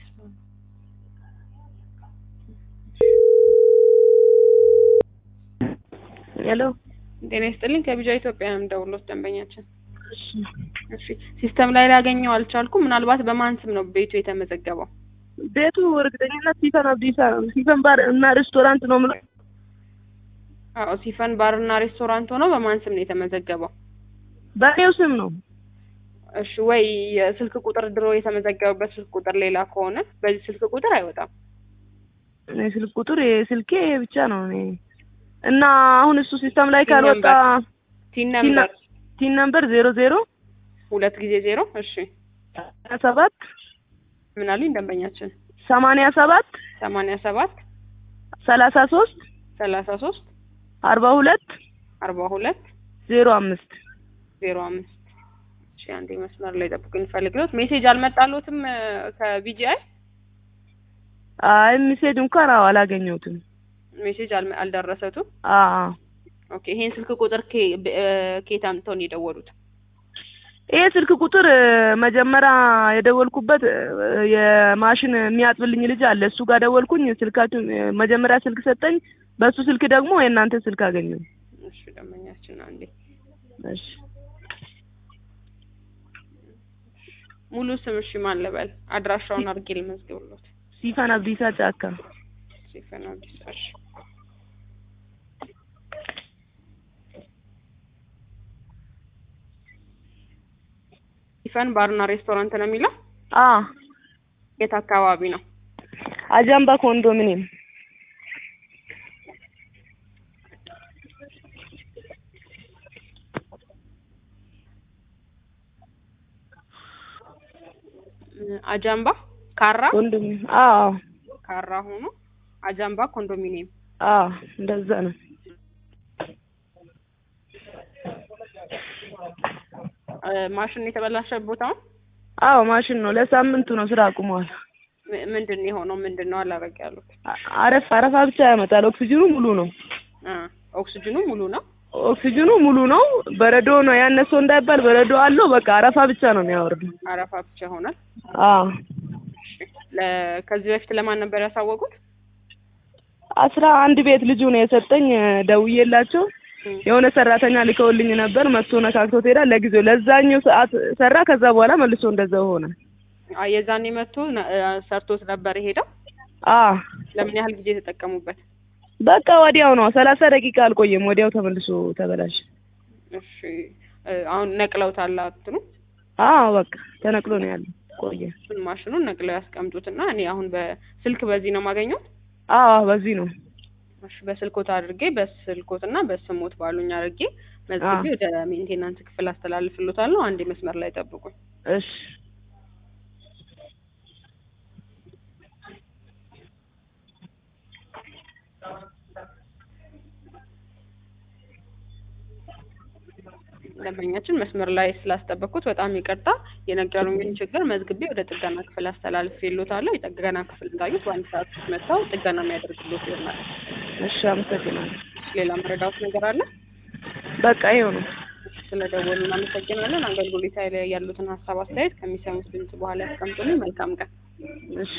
ሄሎ ጤና ይስጥልኝ ከቢጃ ኢትዮጵያ ነው የምደውልዎት ደንበኛችን እሺ ሲስተም ላይ ላገኘው አልቻልኩም ምናልባት በማን ስም ነው ቤቱ የተመዘገበው ቤቱ እርግጠኝነት ሲፈን አብዲሳ ነው። ሲፈን ባር እና ሬስቶራንት ነው የምለው። አዎ ሲፈን ባር እና ሬስቶራንት ሆኖ በማን ስም ነው የተመዘገበው በእኔው ስም ነው። እሺ ወይ የስልክ ቁጥር ድሮ የተመዘገበበት ስልክ ቁጥር ሌላ ከሆነ በዚህ ስልክ ቁጥር አይወጣም እኔ ስልክ ቁጥር የስልኬ ይሄ ብቻ ነው። እኔ እና አሁን እሱ ሲስተም ላይ ካልወጣ ቲን ነምበር ቲን ነምበር ዜሮ ዜሮ ሁለት ጊዜ ዜሮ እሺ ሰባት ምን አሉኝ ደንበኛችን ሰማንያ ሰባት ሰማንያ ሰባት ሰላሳ ሶስት ሰላሳ ሶስት አርባ ሁለት አርባ ሁለት ዜሮ አምስት ዜሮ አምስት እሺ አንዴ መስመር ላይ ጠብቁኝ ፈልግሎት ሜሴጅ አልመጣሎትም ከቢጂአይ አይ ሚሴጅ እንኳን አዎ አላገኘሁትም። ሜሴጅ አልመ- አልደረሰቱም አዎ ኦኬ ይሄን ስልክ ቁጥር ኬ- ብ- እ፣ ከየት አምጥተው ነው የደወሉት ይሄ ስልክ ቁጥር እ፣ መጀመሪያ የደወልኩበት እ፣ የማሽን የሚያጥብልኝ ልጅ አለ። እሱ ጋር ደወልኩኝ። ስልካችሁ እ፣ መጀመሪያ ስልክ ሰጠኝ። በሱ ስልክ ደግሞ የእናንተ ስልክ አገኘሁ። እሺ ደንበኛችን አንዴ እሺ ሙሉ ስም እሺ ማን ልበል አድራሻውን አድርጌ ልመዝግብሎት ሲፈን አብዲሳ ጫካ። ሲፈን አዲስ እሺ ሲፈን ባርና ሬስቶራንት ነው የሚለው አ የት አካባቢ ነው አጃምባ ኮንዶሚኒየም እ፣ አጃምባ ካራ ኮንዶሚኒየም። አዎ ካራ ሆኖ አጃምባ ኮንዶሚኒየም አዎ እንደዛ ነው። እ፣ ማሽን የተበላሸ ቦታው አዎ ማሽን ነው። ለሳምንቱ ነው ስራ አቁመዋል። ም- ምንድን ነው የሆነው ምንድን ነው አላረግ ያሉት አ- አረፍ አረፋ ብቻ ያመጣል። ኦክሲጅኑ ሙሉ ነው። እ፣ ኦክስጅኑ ሙሉ ነው ኦክሲጅኑ ሙሉ ነው። በረዶ ነው ያነሰው እንዳይባል በረዶ አለው። በቃ አረፋ ብቻ ነው የሚያወርደው። አረፋ ብቻ ይሆናል አዎ ለ- ከዚህ በፊት ለማን ነበር ያሳወቁት አስራ አንድ ቤት ልጁ ነው የሰጠኝ። ደውዬላቸው እ፣ የሆነ ሰራተኛ ልከውልኝ ነበር። መጥቶ ነካክቶት ሄዳል። ለጊዜው ለዛኛው ሰዓት ሰራ። ከዛ በኋላ መልሶ እንደዛው ሆነ። አ፣ የዛኔ መጥቶ ነ- እ፣ ሰርቶት ነበር የሄደው አ ለምን ያህል ጊዜ ተጠቀሙበት በቃ ወዲያው ነው ሰላሳ ደቂቃ አልቆየም። ወዲያው ተመልሶ ተበላሽ። እሺ እ፣ አሁን ነቅለውታል አትኑ አዎ በቃ ተነቅሎ ነው ያለው። ቆየ። እሱን ማሽኑን ነቅለው ያስቀምጡትና እኔ አሁን በስልክ በዚህ ነው የማገኘው አዎ በዚህ ነው። እሺ በስልኮት አድርጌ በስልኮትና በስሞት ባሉኝ አድርጌ መዝግቤ ወደ ሜንቴናንስ ክፍል አስተላልፍሎታለሁ አንዴ መስመር ላይ ጠብቁኝ እሺ ደንበኛችን መስመር ላይ ስላስጠበቅኩት በጣም ይቅርታ። የነገሩኝን ችግር መዝግቤ ወደ ጥገና ክፍል አስተላልፌልዎታለሁ። የጥገና ክፍል እንዳዩት በአንድ ሰዓት ውስጥ መጥተው ጥገና የሚያደርግሎት ይሆናል። እሺ አመሰግናለሁ። ሌላ መረዳት ነገር አለ? በቃ ይኸው ነው። ስለደወሉ እናመሰግናለን። አገልግሎት ላይ ያሉትን ሀሳብ አስተያየት ከሚሰሙት ድምጽ በኋላ ያስቀምጡልኝ። መልካም ቀን። እሺ